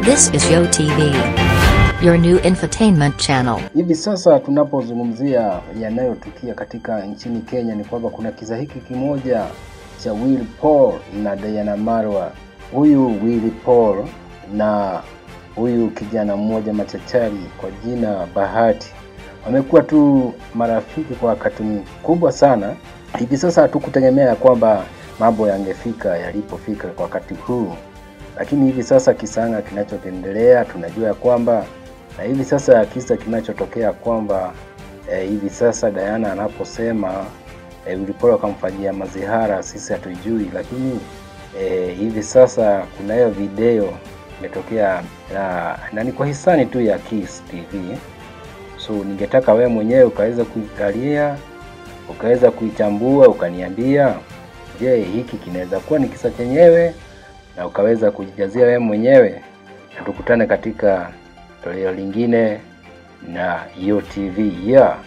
This is Yo TV, your new infotainment channel. Hivi sasa tunapozungumzia yanayotukia katika nchini Kenya ni kwamba kuna kisa hiki kimoja cha Willy Paul na Diana Marwa. Huyu Willy Paul na huyu kijana mmoja machachari kwa jina Bahati wamekuwa tu marafiki kwa wakati mkubwa sana. Hivi sasa hatukutegemea kwamba mambo yangefika yalipofika kwa wakati huu, lakini hivi sasa kisanga kinachoendelea tunajua ya kwamba na hivi sasa kisa kinachotokea kwamba eh, hivi sasa Diana anaposema eh, Willy Paul akamfanyia mazihara, sisi hatujui, lakini eh, hivi sasa kunayo video imetokea na, na ni kwa hisani tu ya Kiss TV. So ningetaka wewe mwenyewe ukaweza kuikalia ukaweza kuichambua ukaniambia, je, hiki kinaweza kuwa ni kisa chenyewe, na ukaweza kujijazia wewe mwenyewe, na tukutane katika toleo lingine na Yo TV yeah.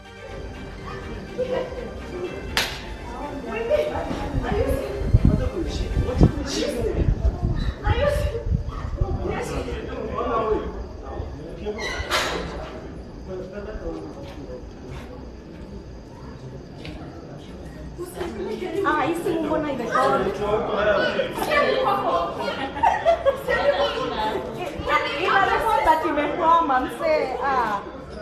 Ah, hii simu mbona imekona? Ina record that imekwama msee. Ah.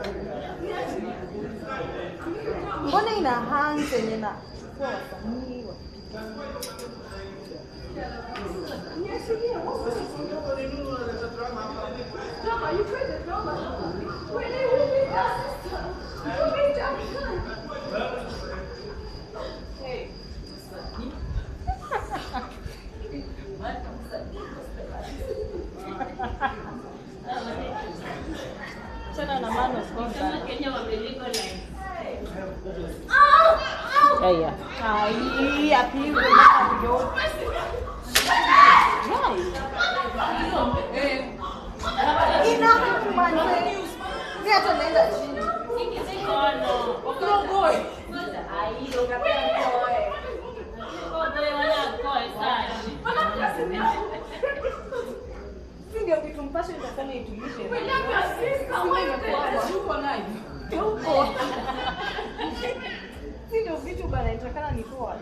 Mbona ina hang zenye na kwa wasanii wa tena na man of God. Haya. Ai, apigwe mpaka ndio. Ina kumane. Ni hata naenda chini. Si ndio kitu mpasho itasema itulishe. Tuko. Si ndio vitu bana itakana ni poa.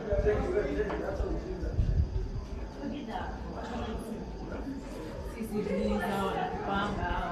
Sisi visa wanatupanga